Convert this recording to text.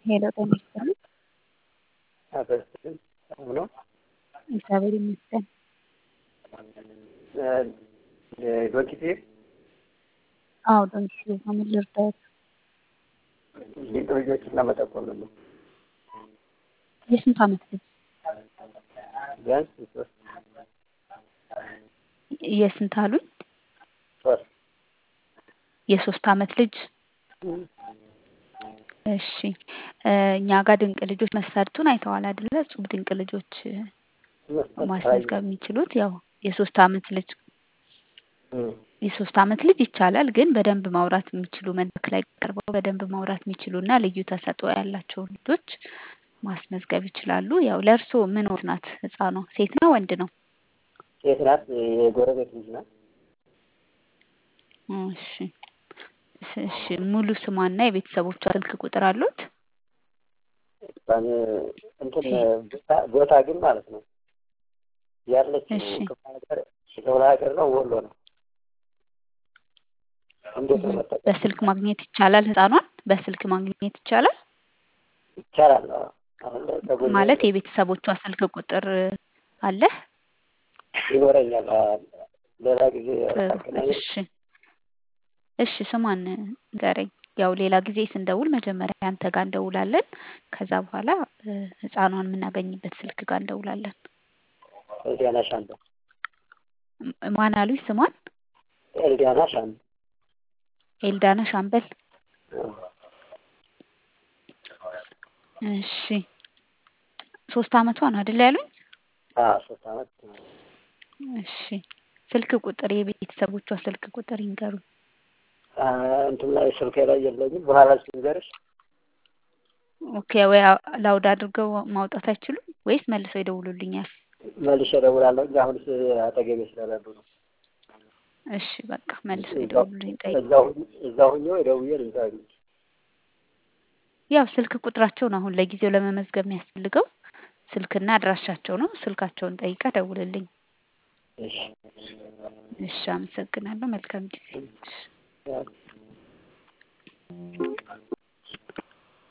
ሄሎ ጤና ይስጥልኝ። አበስም ነው እግዚአብሔር ይመስገን። ዶኪቴ አዎ ዶንኪ ምን ልርዳዎት? ሊቅ ልጆችን ለመጠቆም ነው። የስንት ዓመት ልጅ? ቢያንስ ሶስት የስንት አሉኝ? ሶስት የሶስት ዓመት ልጅ እሺ እኛ ጋር ድንቅ ልጆች መሰርቱን አይተዋል አይደለ? እጹብ ድንቅ ልጆች ማስመዝገብ የሚችሉት ያው የሶስት ዓመት ልጅ የሶስት ዓመት ልጅ ይቻላል፣ ግን በደንብ ማውራት የሚችሉ መድረክ ላይ ቀርበው በደንብ ማውራት የሚችሉ እና ልዩ ተሰጥኦ ያላቸው ልጆች ማስመዝገብ ይችላሉ። ያው ለእርስዎ ምን ወት ናት ህፃኗ? ሴት ነው ወንድ ነው? ሴት ናት። የጎረቤት ልጅ ናት። እሺ እሺ ሙሉ ስሟና የቤተሰቦቿ ስልክ ቁጥር አሉት? እንትን ቦታ ግን ማለት ነው ያለች እሺ ክፍለ ሀገር ነው፣ ወሎ ነው። እንዴት ነው መጠቀም በስልክ ማግኘት ይቻላል? ህፃኗን በስልክ ማግኘት ይቻላል ይቻላል? አሁን ላይ ከጎኔ ማለት የቤተሰቦቿ ስልክ ቁጥር አለ? ይኖረኛል። ሌላ ጊዜ ጥሩ እሺ እሺ ስሟን ንገረኝ። ያው ሌላ ጊዜ ስንደውል መጀመሪያ አንተ ጋር እንደውላለን። ከዛ በኋላ ህፃኗን የምናገኝበት ስልክ ጋር እንደውላለን። ኤልዲያና ሻምበል ማን አሉኝ ስሟን? ኤልዲያና ሻምበል ኤልዳና ሻምበል። እሺ ሶስት አመቷ ነው አይደል ያሉኝ? አዎ ሶስት አመት እሺ ስልክ ቁጥር የቤተሰቦቿ ስልክ ቁጥር ይንገሩ። እንትን ላይ ስልኬ ላይ የለኝም። በኋላ ልንገርሽ። ኦኬ ወይ ላውድ አድርገው ማውጣት አይችሉም ወይስ መልሰው ይደውሉልኛል? መልሼ እደውላለሁ እንጂ አሁን አጠገቤ ስለሌሉ ነው። እሺ በቃ መልሰው ይደውሉልኝ። ጠይቅ እዛው ሁኜ ደውዬ ልንገርሽ። ያው ስልክ ቁጥራቸውን አሁን ለጊዜው ለመመዝገብ የሚያስፈልገው ስልክና አድራሻቸው ነው። ስልካቸውን ጠይቀ ደውልልኝ። እሺ እሺ አመሰግናለሁ። መልካም ጊዜ።